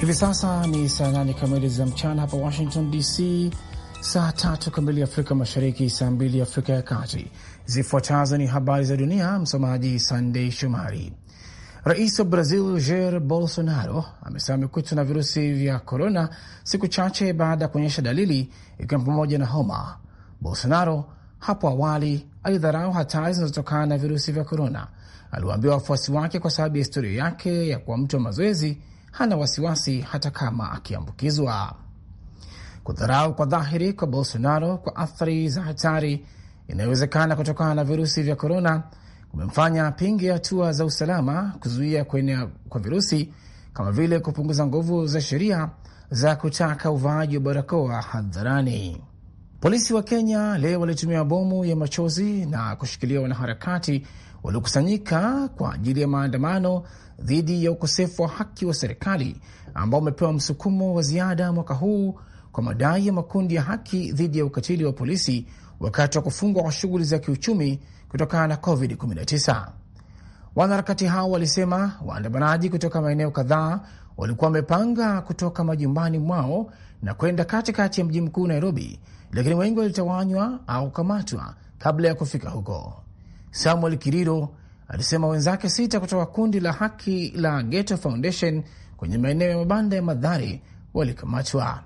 Hivi sasa ni saa nane kamili za mchana hapa Washington DC, saa tatu kamili Afrika Mashariki, saa mbili Afrika ya Kati. Zifuatazo ni habari za dunia, msomaji Sandei Shomari. Rais wa Brazil Jair Bolsonaro amesema amekutwa na virusi vya korona siku chache baada ya kuonyesha dalili, ikiwa pamoja na homa. Bolsonaro hapo awali alidharau hatari zinazotokana na virusi vya korona. Aliwaambia wafuasi wake kwa sababu ya historia yake ya kuwa mtu wa mazoezi hana wasiwasi hata kama akiambukizwa. Kudharau kwa dhahiri kwa Bolsonaro kwa athari za hatari inayowezekana kutokana na virusi vya korona kumemfanya pinge hatua za usalama kuzuia kuenea kwa virusi kama vile kupunguza nguvu za sheria za kutaka uvaaji wa barakoa hadharani. Polisi wa Kenya leo walitumia bomu ya machozi na kushikilia wanaharakati waliokusanyika kwa ajili ya maandamano dhidi ya ukosefu wa haki wa serikali ambao umepewa msukumo wa ziada mwaka huu kwa madai ya makundi ya haki dhidi ya ukatili wa polisi wakati wa kufungwa kwa shughuli za kiuchumi kutokana na COVID-19. Wanaharakati hao walisema waandamanaji kutoka maeneo kadhaa walikuwa wamepanga kutoka majumbani mwao na kwenda katikati ya mji mkuu Nairobi, lakini wengi walitawanywa au kukamatwa kabla ya kufika huko. Samuel Kiriro alisema wenzake sita kutoka kundi la haki la Ghetto Foundation kwenye maeneo ya mabanda ya Madhari walikamatwa.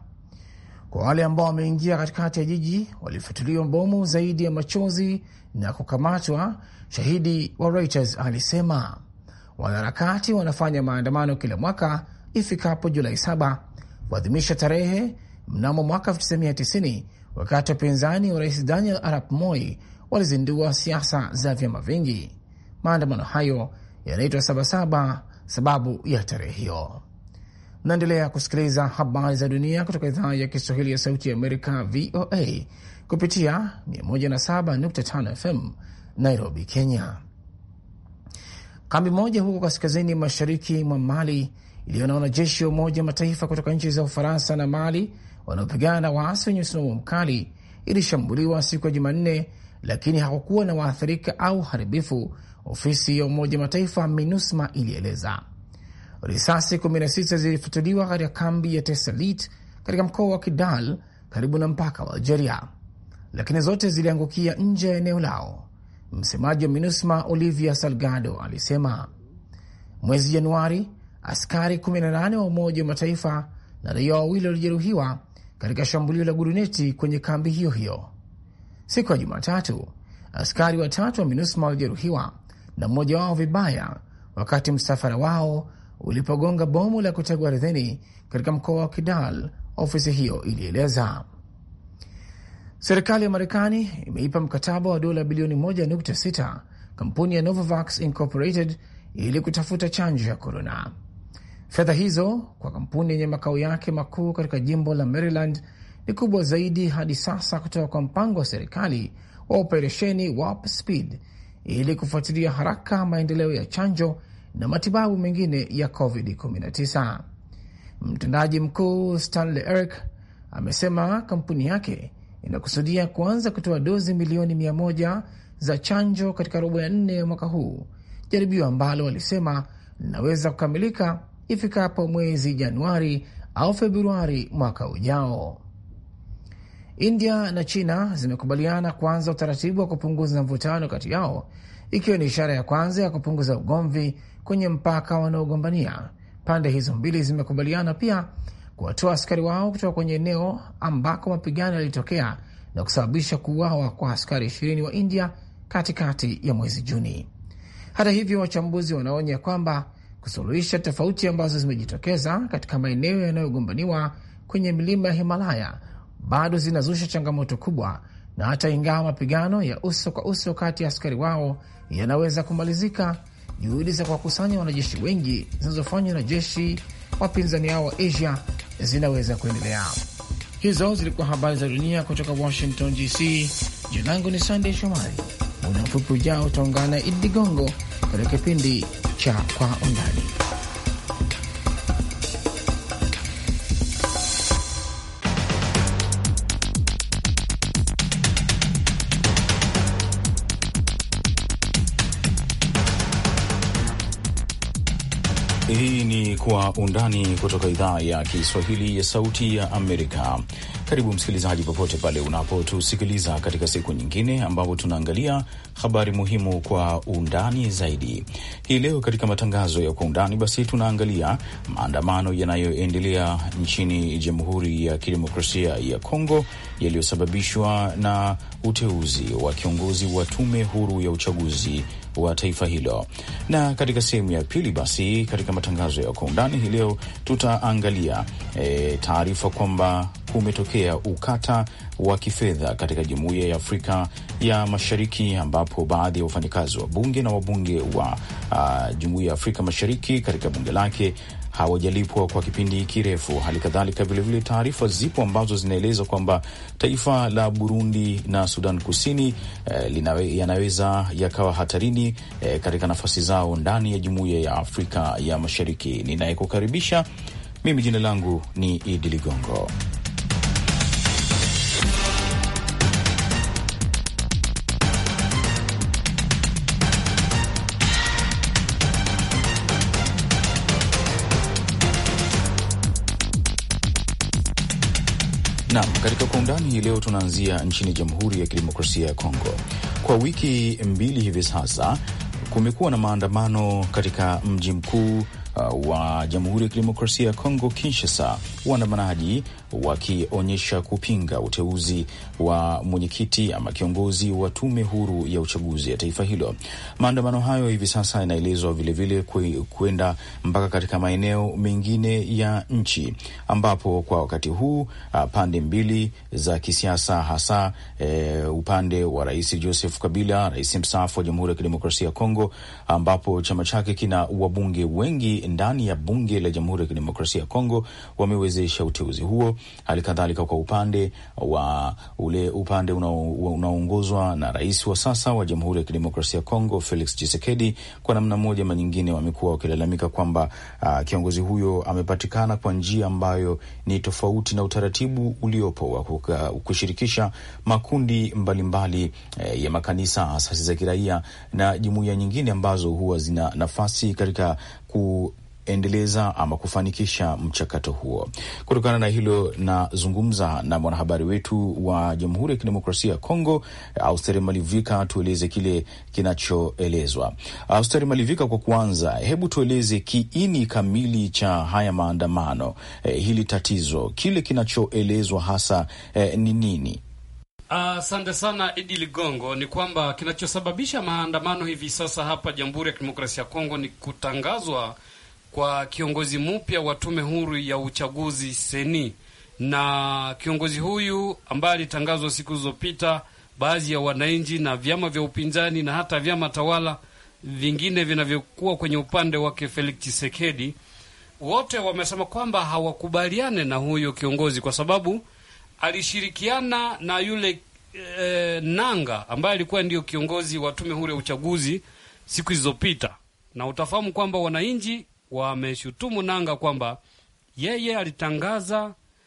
Kwa wale ambao wameingia katikati ya jiji walifyatuliwa bomu zaidi ya machozi na kukamatwa. Shahidi wa Reuters alisema wanaharakati wanafanya maandamano kila mwaka ifikapo Julai saba kuadhimisha tarehe mnamo mwaka 1990 wakati wapinzani wa rais Daniel Arap Moi walizindua siasa za vyama vingi. Maandamano hayo yanaitwa Sabasaba sababu ya tarehe hiyo. Mnaendelea kusikiliza habari za dunia kutoka idhaa ya Kiswahili ya Sauti ya Amerika, VOA, kupitia 107.5 FM Nairobi, Kenya. Kambi moja huko kaskazini mashariki mwa Mali iliyo na wanajeshi wa Umoja Mataifa kutoka nchi za Ufaransa na Mali wanaopigana na waasi wenye msimamo mkali ilishambuliwa siku ya Jumanne, lakini hakukuwa na waathirika au haribifu, ofisi ya Umoja Mataifa MINUSMA ilieleza. Risasi 16 zilifutuliwa katika kambi ya Tesalit katika mkoa wa Kidal karibu na mpaka wa Algeria, lakini zote ziliangukia nje ya eneo lao. Msemaji wa MINUSMA Olivia Salgado alisema mwezi Januari askari 18 wa Umoja wa Mataifa na raia wawili walijeruhiwa katika shambulio la guruneti kwenye kambi hiyo hiyo. Siku ya Jumatatu, askari watatu wa MINUSMA walijeruhiwa na mmoja wao vibaya wakati msafara wao ulipogonga bomu la kutegwa ardhini katika mkoa wa Kidal, ofisi hiyo ilieleza. Serikali ya Marekani imeipa mkataba wa dola bilioni 1.6 kampuni ya Novavax Incorporated ili kutafuta chanjo ya korona. Fedha hizo kwa kampuni yenye makao yake makuu katika jimbo la Maryland ni kubwa zaidi hadi sasa kutoka kwa mpango wa serikali wa operesheni Warp Speed ili kufuatilia haraka maendeleo ya chanjo na matibabu mengine ya COVID-19. Mtendaji mkuu Stanley Eric amesema kampuni yake inakusudia kuanza kutoa dozi milioni mia moja za chanjo katika robo ya nne ya mwaka huu, jaribio ambalo walisema linaweza kukamilika ifikapo mwezi Januari au Februari mwaka ujao. India na China zimekubaliana kuanza utaratibu wa kupunguza mvutano kati yao, ikiwa ni ishara ya kwanza ya kupunguza ugomvi kwenye mpaka wanaogombania. Pande hizo mbili zimekubaliana pia kuwatoa askari wao kutoka kwenye eneo ambako mapigano yalitokea na kusababisha kuuawa kwa askari ishirini wa India katikati ya mwezi Juni. Hata hivyo, wachambuzi wanaonya kwamba kusuluhisha tofauti ambazo zimejitokeza katika maeneo yanayogombaniwa kwenye milima ya Himalaya bado zinazusha changamoto kubwa, na hata ingawa mapigano ya uso kwa uso kati ya askari wao yanaweza kumalizika, juhudi za kuwakusanya wanajeshi wengi zinazofanywa na jeshi wapinzani hao wa Asia zinaweza kuendelea. Hizo zilikuwa habari za dunia kutoka Washington DC. Jina langu ni Sandey Shomari. Muda mfupi ujao utaungana na Idi Ligongo katika kipindi cha Kwa Undani. Hii ni Kwa Undani kutoka idhaa ya Kiswahili ya Sauti ya Amerika. Karibu msikilizaji, popote pale unapotusikiliza katika siku nyingine ambapo tunaangalia habari muhimu kwa undani zaidi. Hii leo katika matangazo ya Kwa Undani basi tunaangalia maandamano yanayoendelea nchini Jamhuri ya Kidemokrasia ya Kongo yaliyosababishwa na uteuzi wa kiongozi wa tume huru ya uchaguzi wa taifa hilo. Na katika sehemu ya pili basi katika matangazo ya kwa undani hii leo tutaangalia e, taarifa kwamba kumetokea ukata wa kifedha katika Jumuiya ya Afrika ya Mashariki ambapo baadhi ya wafanyakazi wa bunge na wabunge wa uh, Jumuiya ya Afrika Mashariki katika bunge lake hawajalipwa kwa kipindi kirefu. Hali kadhalika vilevile, taarifa zipo ambazo zinaeleza kwamba taifa la Burundi na Sudan Kusini eh, linawe, yanaweza yakawa hatarini eh, katika nafasi zao ndani ya Jumuiya ya Afrika ya Mashariki. Ninayekukaribisha mimi, jina langu ni Idi Ligongo. Naam, katika kwa undani hii leo tunaanzia nchini Jamhuri ya Kidemokrasia ya Kongo. Kwa wiki mbili hivi sasa kumekuwa na maandamano katika mji mkuu uh, wa Jamhuri ya Kidemokrasia ya Kongo, Kinshasa, waandamanaji wakionyesha kupinga uteuzi wa mwenyekiti ama kiongozi wa tume huru ya uchaguzi ya taifa hilo. Maandamano hayo hivi sasa yanaelezwa vilevile kwenda mpaka katika maeneo mengine ya nchi, ambapo kwa wakati huu uh, pande mbili za kisiasa hasa uh, upande wa Rais Joseph Kabila, rais mstaafu wa Jamhuri ya Kidemokrasia ya Kongo, ambapo chama chake kina wabunge wengi ndani ya bunge la Jamhuri ya Kidemokrasia ya Kongo, wamewezesha uteuzi huo. Hali kadhalika kwa upande wa ule upande unaoongozwa una na rais wa sasa wa Jamhuri ya Kidemokrasia ya Kongo Felix Tshisekedi, kwa namna moja ama nyingine, wamekuwa wakilalamika kwamba uh, kiongozi huyo amepatikana kwa njia ambayo ni tofauti na utaratibu uliopo wa kushirikisha makundi mbalimbali mbali, eh, ya makanisa, asasi za kiraia na jumuiya nyingine ambazo huwa zina nafasi katika ku endeleza ama kufanikisha mchakato huo. Kutokana na hilo, nazungumza na mwanahabari wetu wa Jamhuri ya Kidemokrasia ya Kongo, Austeri Malivika, tueleze kile kinachoelezwa. Austeri Malivika, kwa kuanza, hebu tueleze kiini kamili cha haya maandamano, eh, hili tatizo, kile kinachoelezwa hasa eh, ni nini? Asante uh, sana Idi Ligongo. Ni kwamba kinachosababisha maandamano hivi sasa hapa Jamhuri ya Kidemokrasia ya Kongo ni kutangazwa kwa kiongozi mpya wa tume huru ya uchaguzi seni, na kiongozi huyu ambaye alitangazwa siku zilizopita, baadhi ya wananchi na vyama vya upinzani na hata vyama tawala vingine vinavyokuwa kwenye upande wake Felix Tshisekedi, wote wamesema kwamba hawakubaliane na huyo kiongozi kwa sababu alishirikiana na yule e, Nanga ambaye alikuwa ndio kiongozi wa tume huru ya uchaguzi siku zilizopita, na utafahamu kwamba wananchi wameshutumu Nanga kwamba yeye alitangaza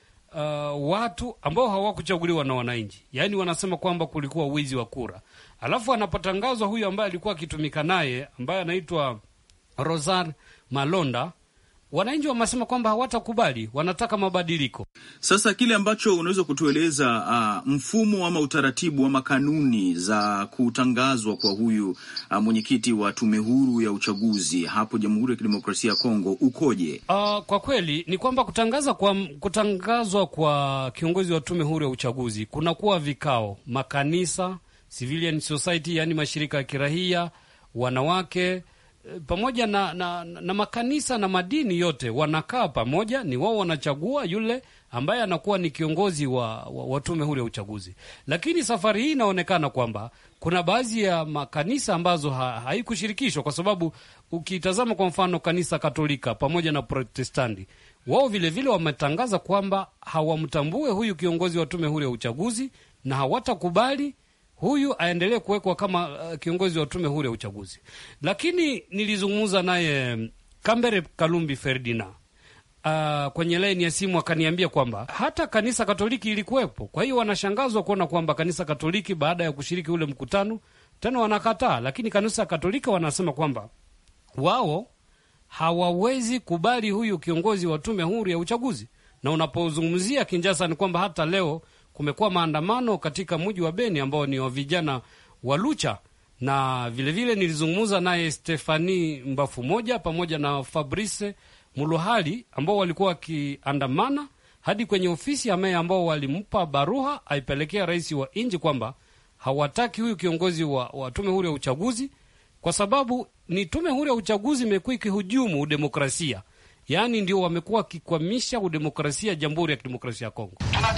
uh, watu ambao hawakuchaguliwa na wananchi, yaani wanasema kwamba kulikuwa wizi wa kura. Alafu anapotangazwa huyu ambaye alikuwa akitumika naye ambaye anaitwa Rosar Malonda, wananchi wamesema kwamba hawatakubali, wanataka mabadiliko. Sasa kile ambacho unaweza kutueleza uh, mfumo ama utaratibu ama kanuni za kutangazwa kwa huyu uh, mwenyekiti wa tume huru ya uchaguzi hapo Jamhuri ya Kidemokrasia ya Kongo ukoje? Uh, kwa kweli ni kwamba kutangaza kwa, kutangazwa kwa kiongozi wa tume huru ya uchaguzi kunakuwa vikao, makanisa, civilian society, yaani mashirika ya kirahia, wanawake pamoja na, na, na makanisa na madini yote wanakaa pamoja, ni wao wanachagua yule ambaye anakuwa ni kiongozi wa, wa, wa tume huru ya uchaguzi. Lakini safari hii inaonekana kwamba kuna baadhi ya makanisa ambazo ha, haikushirikishwa kwa sababu ukitazama kwa mfano kanisa Katolika pamoja na Protestanti, wao vilevile wametangaza kwamba hawamtambue huyu kiongozi wa tume huru ya uchaguzi na hawatakubali huyu aendelee kuwekwa kama uh, kiongozi wa tume huru ya uchaguzi. Lakini nilizungumza naye Kambere Kalumbi Ferdinand uh, kwenye laini ya simu akaniambia kwamba hata kanisa Katoliki ilikuwepo. Kwa hiyo wanashangazwa kuona kwamba kanisa Katoliki baada ya kushiriki ule mkutano tena wanakataa, lakini kanisa Katoliki wanasema kwamba wao hawawezi kubali huyu kiongozi wa tume huru ya uchaguzi. Na unapozungumzia Kinjasa ni kwamba hata leo kumekuwa maandamano katika mji wa Beni ambao ni wa vijana wa Lucha, na vilevile nilizungumza naye Stefani Mbafu moja pamoja na Fabrice Muluhali ambao walikuwa wakiandamana hadi kwenye ofisi ya meya ambao walimpa baruha aipelekea rais wa nchi kwamba hawataki huyu kiongozi wa, wa tume huru ya uchaguzi kwa sababu ni tume huru ya uchaguzi imekuwa ikihujumu udemokrasia, yaani ndio wamekuwa wakikwamisha udemokrasia Jamhuri ya Kidemokrasia ya Kongo.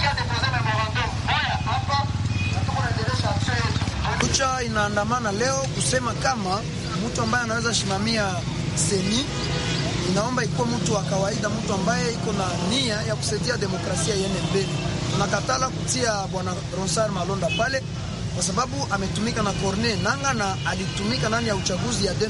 Lucha inaandamana leo kusema kama mtu ambaye anaweza simamia seni inaomba ikuwe mtu wa kawaida, mtu ambaye iko na nia ya kusaidia demokrasia iende mbele. Tunakatala kutia bwana Ronsard Malonda pale kwa sababu ametumika na Corne Nanga na alitumika ndani ya uchaguzi ya 2018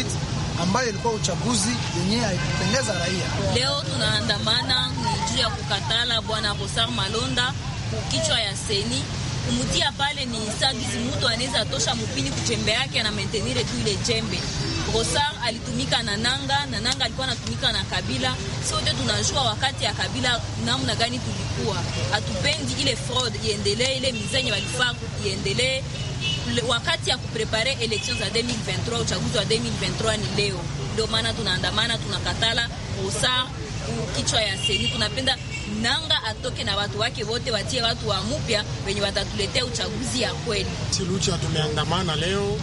ambayo ilikuwa uchaguzi yenyewe haikupendeza raia. Leo tunaandamana ni juu ya kukatala bwana Ronsard Malonda kukichwa ya seni kumutia pale ni sagizi mutu anaweza tosha mupini kuchembe yake ana maintenire tu ile chembe. Rosar alitumika na Nanga na Nanga alikuwa anatumika na Kabila. Sote tunajua wakati ya Kabila namna gani tulikuwa hatupendi ile fraud iendelee, ile mizenye walifaa iendelee. Wakati ya kuprepare election za 2023 uchaguzi wa 2023 ni leo, ndio maana tunaandamana, tunakatala Rosar kichwa ya seni, tunapenda Nanga atoke na watu wake wote, watie watu wa mupya wenye watatuletea uchaguzi ya kweli. Si Lucha tumeandamana leo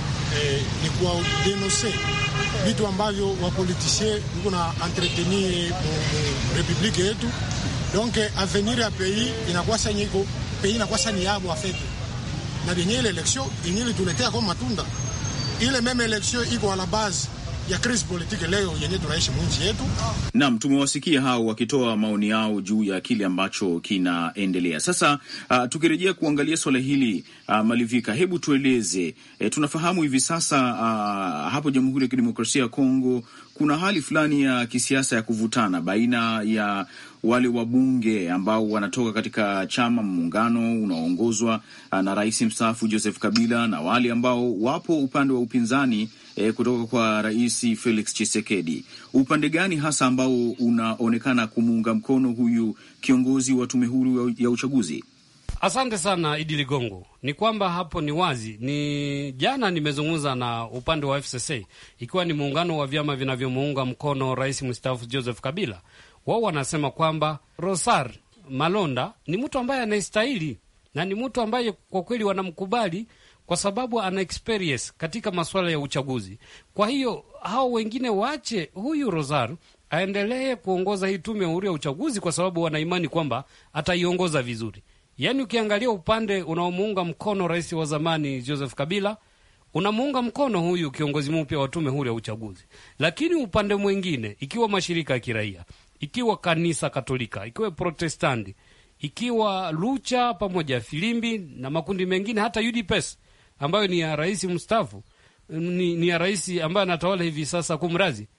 eh, ni kwa denonse vitu ambavyo wapolitisie viko na entretenir mu republike yetu, donc avenir ya pays inakuwa sasa iko pays inakuwa sasa ni yabo afete na denye ile election yenye ilituletea kwa matunda ile meme election iko ala base ya crise politique leo yenye tunaishi mwinchi yetu. Naam, tumewasikia hao wakitoa maoni yao juu ya kile ambacho kinaendelea sasa. Uh, tukirejea kuangalia swala hili uh, Malivika, hebu tueleze e, tunafahamu hivi sasa uh, hapo Jamhuri ya Kidemokrasia ya Kongo kuna hali fulani ya kisiasa ya kuvutana baina ya wale wabunge ambao wanatoka katika chama muungano unaoongozwa na rais mstaafu Joseph Kabila na wale ambao wapo upande wa upinzani e, kutoka kwa rais Felix Tshisekedi. Upande gani hasa ambao unaonekana kumuunga mkono huyu kiongozi wa tume huru ya uchaguzi? Asante sana Idi Ligongo. Ni kwamba hapo ni wazi, ni jana nimezungumza na upande wa FCC ikiwa ni muungano wa vyama vinavyomuunga mkono rais mstaafu Joseph Kabila. Wao wanasema kwamba Rosar Malonda ni mtu ambaye anastahili na ni mtu ambaye kwa kweli wanamkubali kwa sababu ana experience katika masuala ya uchaguzi. Kwa hiyo hao wengine waache huyu Rosar aendelee kuongoza hii tume huru ya uchaguzi, kwa sababu wanaimani kwamba ataiongoza vizuri. Yaani, ukiangalia upande unaomuunga mkono rais wa zamani Joseph Kabila, unamuunga mkono huyu kiongozi mpya wa tume huru ya uchaguzi, lakini upande mwingine, ikiwa mashirika ya kiraia, ikiwa kanisa Katolika, ikiwa Protestanti, ikiwa Lucha pamoja Filimbi na makundi mengine, hata UDPS ambayo ni ya rais mstaafu, ni, ni ya rais ambaye anatawala hivi sasa, kumrazi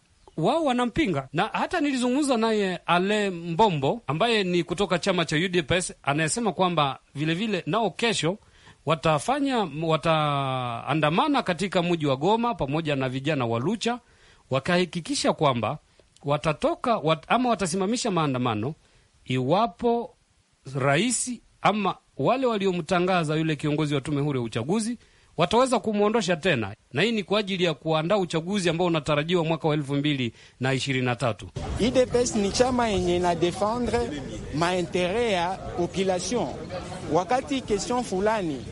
wao wanampinga na hata nilizungumza naye Ale Mbombo ambaye ni kutoka chama cha UDPS anayesema kwamba vilevile nao kesho watafanya wataandamana katika mji wa Goma pamoja na vijana wa Lucha wakahakikisha kwamba watatoka wat, ama watasimamisha maandamano iwapo rais ama wale waliomtangaza yule kiongozi wa tume huru ya uchaguzi wataweza kumwondosha tena, na hii ni kwa ajili ya kuandaa uchaguzi ambao unatarajiwa mwaka wa elfu mbili na ishirini na tatu. UDPS ni chama yenye na defendre maintere ya population. Wakati question fulani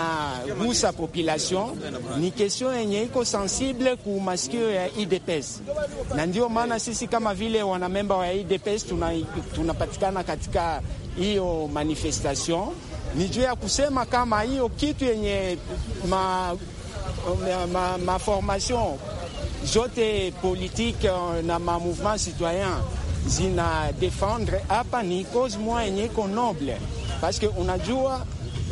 inagusa population, ni question yenye iko sensible ku masikio ya UDPS, na ndio maana sisi kama vile wanamemba wa UDPS tunapatikana tuna katika hiyo manifestation ni juu ya kusema kama hiyo kitu yenye ma, ma, ma formation zote politique na ma mouvement citoyen zina defendre hapa ni cause moja yenye iko noble, paske unajua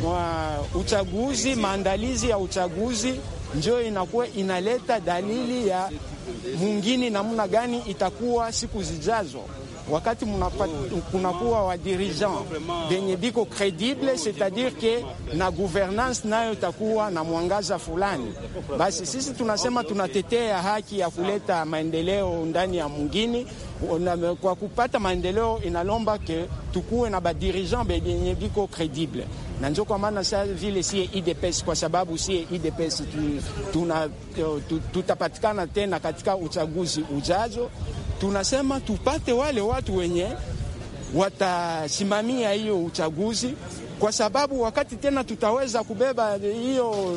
uh, uchaguzi, maandalizi ya uchaguzi njo inakuwa inaleta dalili ya mwingine namna gani itakuwa siku zijazo wakati kunakuwa wa dirigeant venye biko credible, c'est-à-dire ke na gouvernance nayo takuwa na mwangaza fulani, basi sisi tunasema tunatetea haki ya kuleta maendeleo ndani ya mwingine. Kwa kupata maendeleo inalomba ke tukuwe na badirigeant benye biko credible, na njo kwa maana sa vile sie IDPS, kwa sababu sie IDPS tuna tutapatikana tena katika uchaguzi ujazo tunasema tupate wale watu wenye watasimamia hiyo uchaguzi, kwa sababu wakati tena tutaweza kubeba hiyo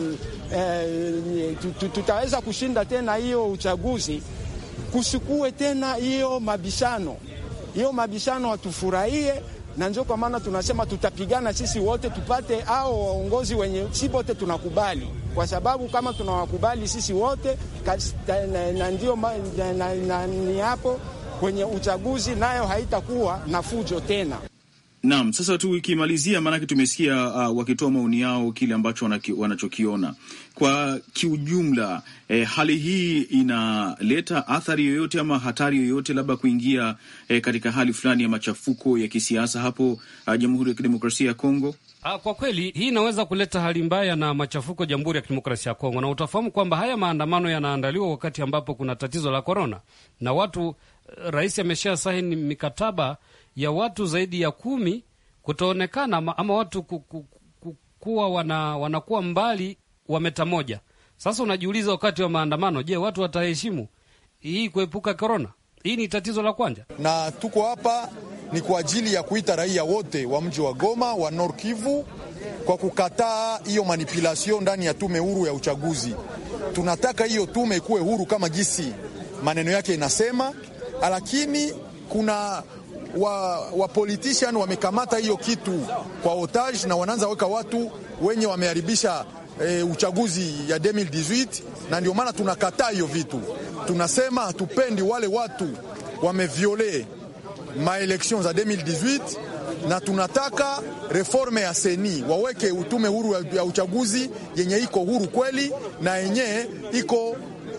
eh, tutaweza kushinda tena hiyo uchaguzi, kusikue tena hiyo mabishano. Hiyo mabishano hatufurahie, na ndio kwa maana tunasema tutapigana sisi wote tupate au waongozi wenye si wote tunakubali kwa sababu kama tunawakubali sisi wote na ndio ni hapo kwenye uchaguzi nayo haitakuwa na fujo tena. Naam, sasa tukimalizia, maanake tumesikia uh, wakitoa maoni yao kile ambacho wanachokiona kwa kiujumla. Eh, hali hii inaleta athari yoyote ama hatari yoyote labda kuingia eh, katika hali fulani ya machafuko ya kisiasa hapo uh, Jamhuri ya Kidemokrasia ya Kongo? Kwa kweli hii inaweza kuleta hali mbaya na machafuko Jamhuri ya Kidemokrasia ya Kongo, na utafahamu kwamba haya maandamano yanaandaliwa wakati ambapo kuna tatizo la korona, na watu, rais amesha saini mikataba ya watu zaidi ya kumi kutoonekana ama watu kuwa wana, wanakuwa mbali wa meta moja. Sasa unajiuliza wakati wa maandamano, je, watu wataheshimu hii kuepuka korona? Hii ni tatizo la kwanza, na tuko hapa ni kwa ajili ya kuita raia wote wa mji wa Goma wa Nord Kivu kwa kukataa hiyo manipulation ndani ya tume huru ya uchaguzi. Tunataka hiyo tume ikuwe huru kama jinsi maneno yake inasema, lakini kuna wa, wa politician wamekamata hiyo kitu kwa otage na wanaanza weka watu wenye wameharibisha e, uchaguzi ya 2018 na ndio maana tunakataa hiyo vitu. Tunasema hatupendi wale watu wameviole maelektion za 2018 na tunataka reforme ya seni waweke utume huru ya uchaguzi yenye iko huru kweli na yenye iko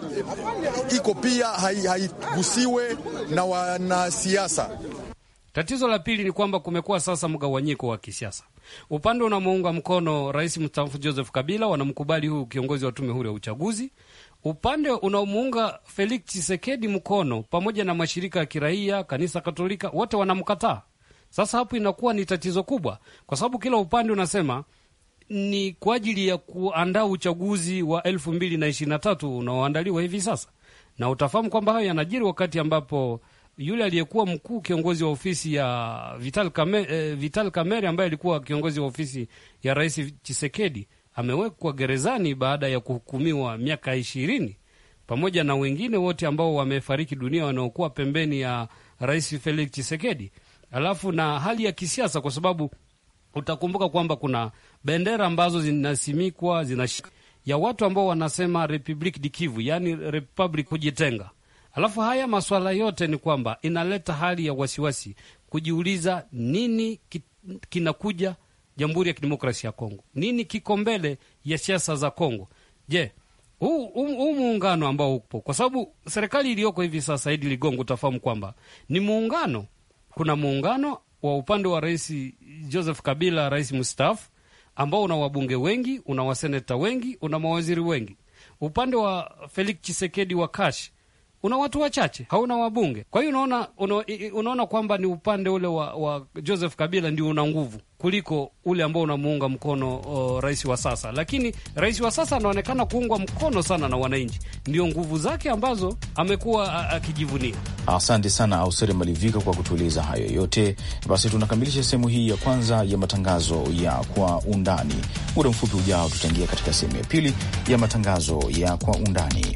iko pia haigusiwe hai na wanasiasa. Tatizo la pili ni kwamba kumekuwa sasa mgawanyiko wa kisiasa. Upande unamuunga mkono rais mstaafu Joseph Kabila, wanamkubali huyu kiongozi wa tume huru ya uchaguzi. Upande unaomuunga Felix Tshisekedi mkono, pamoja na mashirika ya kiraia, kanisa Katolika, wote wanamkataa. Sasa hapo inakuwa ni tatizo kubwa, kwa sababu kila upande unasema ni kwa ajili ya kuandaa uchaguzi wa elfu mbili na ishirini na tatu unaoandaliwa hivi sasa, na utafahamu kwamba hayo yanajiri wakati ambapo yule aliyekuwa mkuu kiongozi wa ofisi ya Vital Kamerhe, eh, Vital Kamerhe ambaye alikuwa kiongozi wa ofisi ya rais Chisekedi amewekwa gerezani baada ya kuhukumiwa miaka ishirini pamoja na wengine wote ambao wamefariki dunia wanaokuwa pembeni ya rais Felix Chisekedi. Alafu na hali ya kisiasa, kwa sababu utakumbuka kwamba kuna bendera ambazo zinasimikwa zina ya watu ambao wanasema Republique du Kivu, yani republic kujitenga Alafu haya maswala yote ni kwamba inaleta hali ya wasiwasi, kujiuliza nini kinakuja Jamhuri ya Kidemokrasia ya Kongo, nini kiko mbele ya siasa za Kongo. Je, huu huu muungano ambao upo, kwa sababu serikali iliyoko hivi sasa, Idi Ligongo, utafahamu kwamba ni muungano. Kuna muungano wa upande wa Rais Joseph Kabila, rais mstaafu, ambao una wabunge wengi, una waseneta wengi, una mawaziri wengi. Upande wa Felix Chisekedi wa Kash una watu wachache, hauna wabunge. Kwa hiyo unaona, una, unaona kwamba ni upande ule wa, wa Joseph Kabila ndio una nguvu kuliko ule ambao unamuunga mkono o, rais wa sasa. Lakini rais wa sasa anaonekana kuungwa mkono sana na wananchi, ndio nguvu zake ambazo amekuwa akijivunia. Asante sana Ausere Malivika kwa kutueleza hayo yote. Basi tunakamilisha sehemu hii ya kwanza ya matangazo ya Kwa Undani. Muda mfupi ujao, tutaingia katika sehemu ya pili ya matangazo ya Kwa Undani.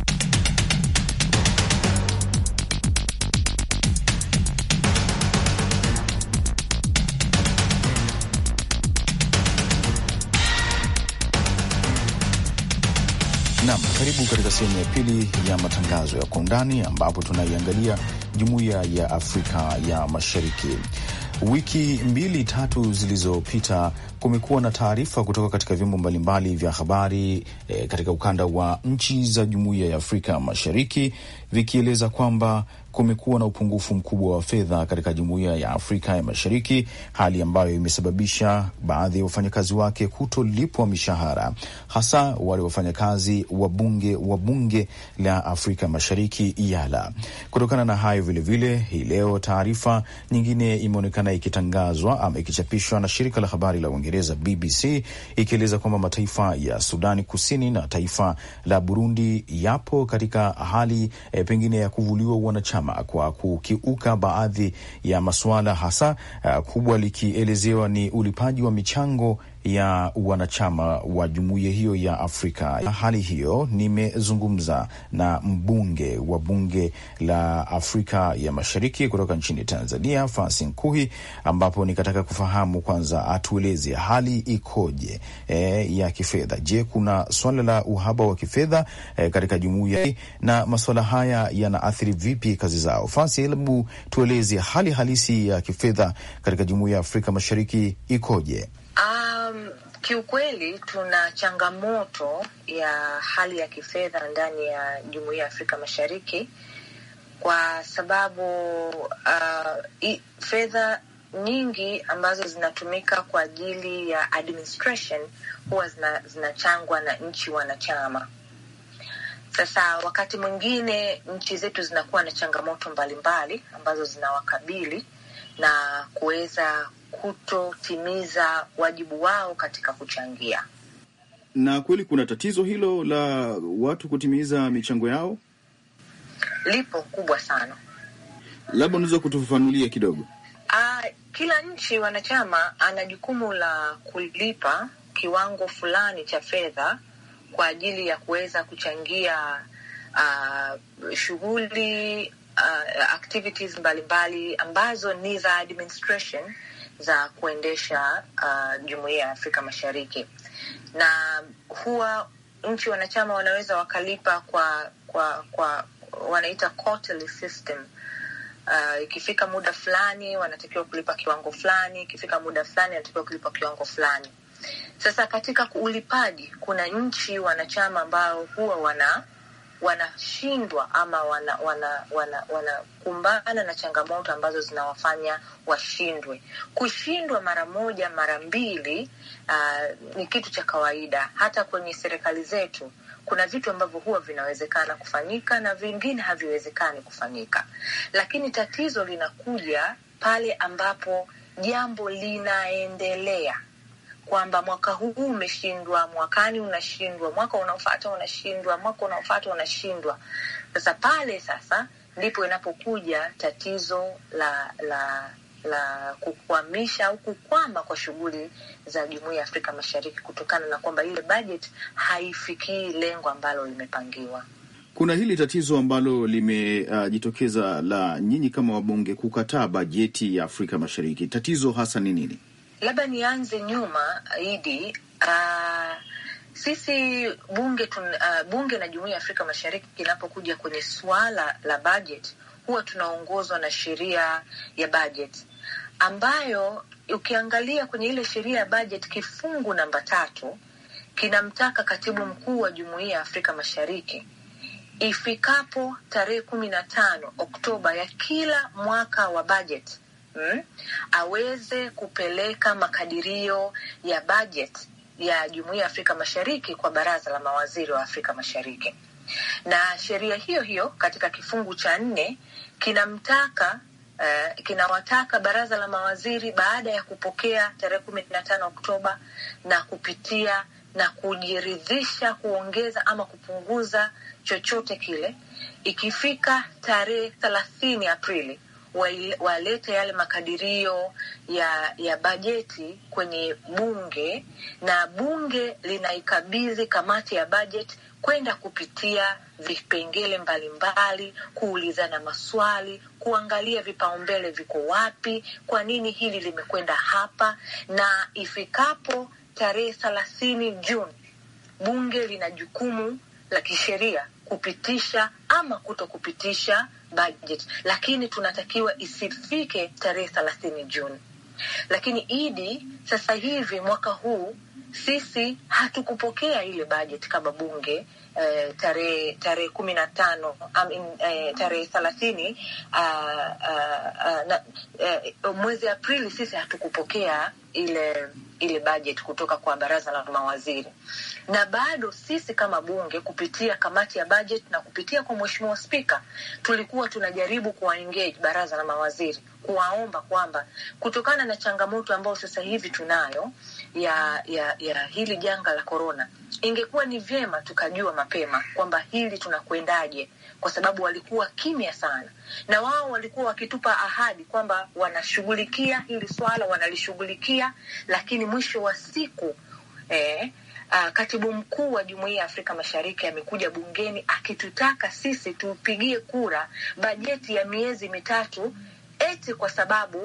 Nam, karibu katika sehemu ya pili ya matangazo ya kwa undani, ambapo tunaiangalia jumuiya ya Afrika ya Mashariki. Wiki mbili tatu zilizopita kumekuwa na taarifa kutoka katika vyombo mbalimbali vya habari e, katika ukanda wa nchi za jumuiya ya Afrika Mashariki vikieleza kwamba kumekuwa na upungufu mkubwa wa fedha katika jumuiya ya Afrika ya Mashariki, hali ambayo imesababisha baadhi ya wafanyakazi wake kutolipwa mishahara, hasa wale wafanyakazi wa bunge wa bunge la Afrika Mashariki IALA. Kutokana na hayo vilevile, hii leo taarifa nyingine imeonekana ikitangazwa ama ikichapishwa na shirika la habari la Uingereza BBC ikieleza kwamba mataifa ya Sudani Kusini na taifa la Burundi yapo katika hali e, pengine ya kuvuliwa wanachama kwa kukiuka baadhi ya masuala hasa uh, kubwa likielezewa ni ulipaji wa michango ya wanachama wa jumuiya hiyo ya Afrika. Hali hiyo nimezungumza na mbunge wa bunge la Afrika ya Mashariki kutoka nchini Tanzania, Fasi Nkuhi, ambapo nikataka kufahamu kwanza atueleze hali ikoje e, ya kifedha. Je, kuna swala la uhaba wa kifedha e, katika jumuiya na masuala haya yanaathiri vipi kazi zao? Fasi, hebu tueleze hali halisi ya kifedha katika jumuiya ya Afrika Mashariki ikoje? Um, kiukweli tuna changamoto ya hali ya kifedha ndani ya Jumuiya ya Afrika Mashariki kwa sababu uh, fedha nyingi ambazo zinatumika kwa ajili ya administration huwa zinachangwa zina na nchi wanachama. Sasa wakati mwingine nchi zetu zinakuwa na changamoto mbalimbali mbali, ambazo zinawakabili na kuweza kutotimiza wajibu wao katika kuchangia. Na kweli kuna tatizo hilo la watu kutimiza michango yao, lipo kubwa sana. Labda unaweza kutufafanulia kidogo? Uh, kila nchi wanachama ana jukumu la kulipa kiwango fulani cha fedha kwa ajili ya kuweza kuchangia uh, shughuli uh, activities mbalimbali mbali, ambazo ni za administration za kuendesha uh, jumuiya ya Afrika Mashariki, na huwa nchi wanachama wanaweza wakalipa kwa kwa kwa wanaita quarterly system. Uh, ikifika muda fulani wanatakiwa kulipa kiwango fulani, ikifika muda fulani wanatakiwa kulipa kiwango fulani. Sasa katika ulipaji, kuna nchi wanachama ambao huwa wana wanashindwa ama wanakumbana wana, wana, wana na changamoto ambazo zinawafanya washindwe. Kushindwa mara moja mara mbili uh, ni kitu cha kawaida. Hata kwenye serikali zetu kuna vitu ambavyo huwa vinawezekana kufanyika na vingine haviwezekani kufanyika, lakini tatizo linakuja pale ambapo jambo linaendelea kwamba mwaka huu umeshindwa, mwakani unashindwa, mwaka unaofata unashindwa, mwaka unaofata unashindwa. Sasa pale sasa ndipo inapokuja tatizo la la la kukwamisha au kukwama kwa shughuli za Jumuiya ya Afrika Mashariki kutokana na kwamba ile bajeti haifikii lengo ambalo limepangiwa. Kuna hili tatizo ambalo limejitokeza uh, la nyinyi kama wabunge kukataa bajeti ya Afrika Mashariki. Tatizo hasa ni nini? Labda nianze nyuma Idi. Uh, sisi bunge tun, uh, bunge na Jumuiya ya Afrika Mashariki inapokuja kwenye suala la budget huwa tunaongozwa na sheria ya budget ambayo ukiangalia kwenye ile sheria ya budget kifungu namba tatu kinamtaka katibu mkuu wa Jumuiya ya Afrika Mashariki ifikapo tarehe kumi na tano Oktoba ya kila mwaka wa budget Hmm, aweze kupeleka makadirio ya bajeti ya Jumuiya ya Afrika Mashariki kwa Baraza la Mawaziri wa Afrika Mashariki. Na sheria hiyo hiyo katika kifungu cha nne kinamtaka uh, kinawataka Baraza la Mawaziri baada ya kupokea tarehe kumi na tano Oktoba na kupitia na kujiridhisha kuongeza ama kupunguza chochote kile, ikifika tarehe thelathini Aprili walete yale makadirio ya ya bajeti kwenye bunge na bunge linaikabidhi kamati ya bajeti kwenda kupitia vipengele mbalimbali, kuulizana maswali, kuangalia vipaumbele viko wapi, kwa nini hili limekwenda hapa, na ifikapo tarehe thelathini Juni bunge lina jukumu la kisheria kupitisha ama kuto kupitisha budget, lakini tunatakiwa isifike tarehe thelathini Juni. Lakini idi sasa hivi mwaka huu sisi hatukupokea ile bajeti kama bunge eh, tarehe tarehe kumi na tano I mean, eh, tarehe thelathini uh, uh, uh, eh, mwezi Aprili sisi hatukupokea ile ile bajeti kutoka kwa baraza la mawaziri, na bado sisi kama bunge kupitia kamati ya bajeti na kupitia kwa mheshimiwa spika tulikuwa tunajaribu kuwaengage baraza la mawaziri kuwaomba kwamba kutokana na changamoto ambayo sasa hivi tunayo ya ya ya hili janga la korona, ingekuwa ni vyema tukajua mapema kwamba hili tunakwendaje, kwa sababu walikuwa kimya sana, na wao walikuwa wakitupa ahadi kwamba wanashughulikia hili swala, wanalishughulikia, lakini mwisho wa siku eh, Uh, katibu mkuu wa Jumuiya ya Afrika Mashariki amekuja bungeni akitutaka sisi tupigie kura bajeti ya miezi mitatu eti kwa sababu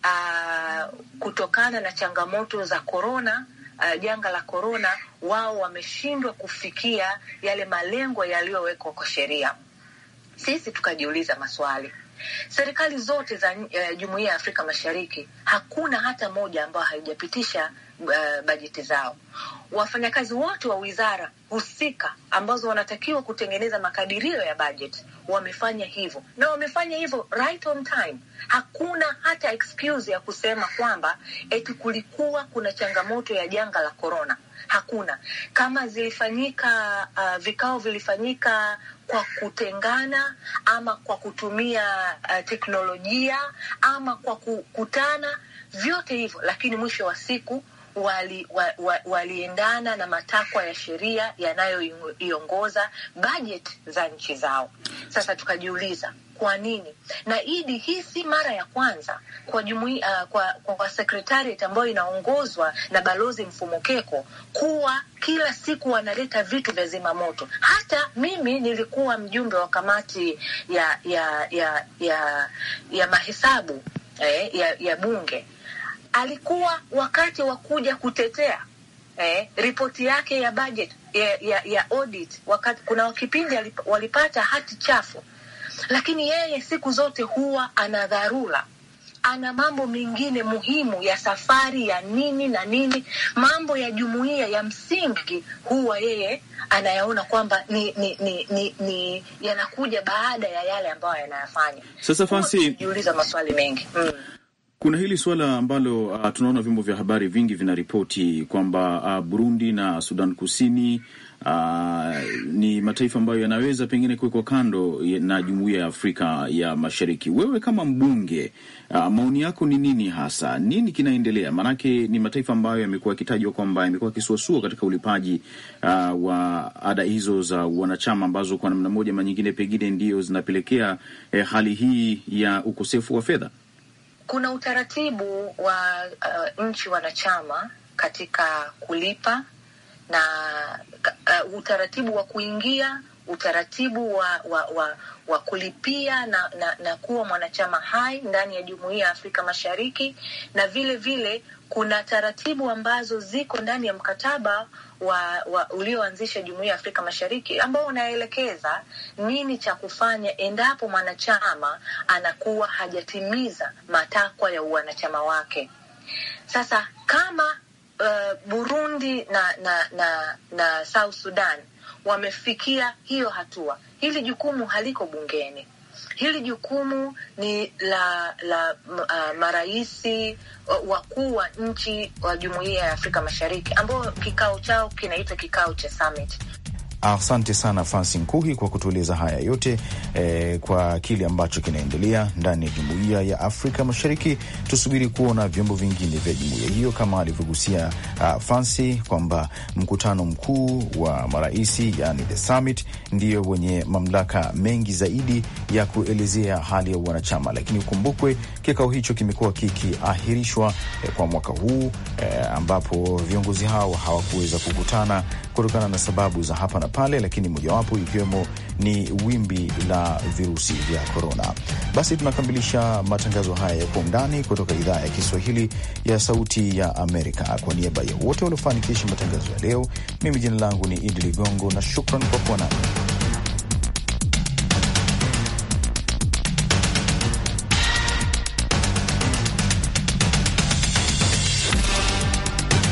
uh, kutokana na changamoto za korona uh, janga la korona, wao wameshindwa kufikia yale malengo yaliyowekwa kwa sheria. Sisi tukajiuliza maswali. Serikali zote za uh, Jumuiya ya Afrika Mashariki hakuna hata moja ambayo haijapitisha uh, bajeti zao. Wafanyakazi wote wa wizara husika ambazo wanatakiwa kutengeneza makadirio ya bajeti wamefanya hivyo na wamefanya hivyo right on time. Hakuna hata excuse ya kusema kwamba eti kulikuwa kuna changamoto ya janga la korona. Hakuna. Kama zilifanyika uh, vikao vilifanyika kwa kutengana ama kwa kutumia uh, teknolojia ama kwa kukutana, vyote hivyo, lakini mwisho wa siku wali, wa, wa, waliendana na matakwa ya sheria yanayoiongoza bajeti za nchi zao. Sasa tukajiuliza kwa nini? Na idi hii si mara ya kwanza kwa jumuiya uh, kwa, kwa secretariat ambayo inaongozwa na balozi Mfumukeko kuwa kila siku wanaleta vitu vya zimamoto. Hata mimi nilikuwa mjumbe wa kamati ya ya ya ya, ya mahesabu eh, ya, ya bunge alikuwa wakati wa kuja kutetea eh, ripoti yake ya budget ya, ya, ya audit. Wakati kuna kipindi walipata hati chafu, lakini yeye siku zote huwa ana dharura, ana mambo mengine muhimu ya safari ya nini na nini, mambo ya jumuiya ya msingi huwa yeye anayaona kwamba ni, ni, ni, ni, ni yanakuja baada ya yale ambayo yanayafanya. Sasa Fancy, jiuliza maswali mengi mm. Kuna hili suala ambalo uh, tunaona vyombo vya habari vingi vinaripoti kwamba uh, Burundi na Sudan Kusini uh, ni mataifa ambayo yanaweza pengine kuwekwa kando na Jumuiya ya Afrika ya Mashariki. Wewe kama mbunge uh, maoni yako ni nini hasa? Nini kinaendelea? Maanake ni mataifa ambayo yamekuwa yakitajwa kwamba yamekuwa yakisuasua katika ulipaji uh, wa ada hizo za wanachama ambazo kwa namna moja ama nyingine pengine ndio zinapelekea eh, hali hii ya ukosefu wa fedha. Kuna utaratibu wa uh, nchi wanachama katika kulipa na uh, utaratibu wa kuingia, utaratibu wa, wa, wa, wa kulipia na, na, na kuwa mwanachama hai ndani ya Jumuiya ya Afrika Mashariki, na vile vile kuna taratibu ambazo ziko ndani ya mkataba wa, wa ulioanzisha Jumuiya ya Afrika Mashariki ambao unaelekeza nini cha kufanya endapo mwanachama anakuwa hajatimiza matakwa ya uwanachama wake. Sasa kama uh, Burundi na, na, na, na South Sudan wamefikia hiyo hatua, hili jukumu haliko bungeni. Hili jukumu ni la la uh, maraisi wakuu wa nchi wa Jumuiya ya Afrika Mashariki ambao kikao chao kinaitwa kikao cha summit. Asante sana Fansi Nkuhi kwa kutueleza haya yote eh, kwa kile ambacho kinaendelea ndani ya jumuiya ya Afrika Mashariki. Tusubiri kuona vyombo vingine vya jumuiya hiyo kama alivyogusia uh, Fansi kwamba mkutano mkuu wa maraisi, yani the summit, ndiyo wenye mamlaka mengi zaidi ya kuelezea hali ya wanachama, lakini ukumbukwe kikao hicho kimekuwa kikiahirishwa eh, kwa mwaka huu eh, ambapo viongozi hao hawakuweza kukutana kutokana na sababu za hapa na pale, lakini mojawapo ikiwemo ni wimbi la virusi vya korona. Basi tunakamilisha matangazo haya ya kwa undani kutoka idhaa ya Kiswahili ya Sauti ya Amerika. Kwa niaba ya wote waliofanikisha matangazo ya leo, mimi jina langu ni Idi Ligongo na shukran kwa kuwa nami.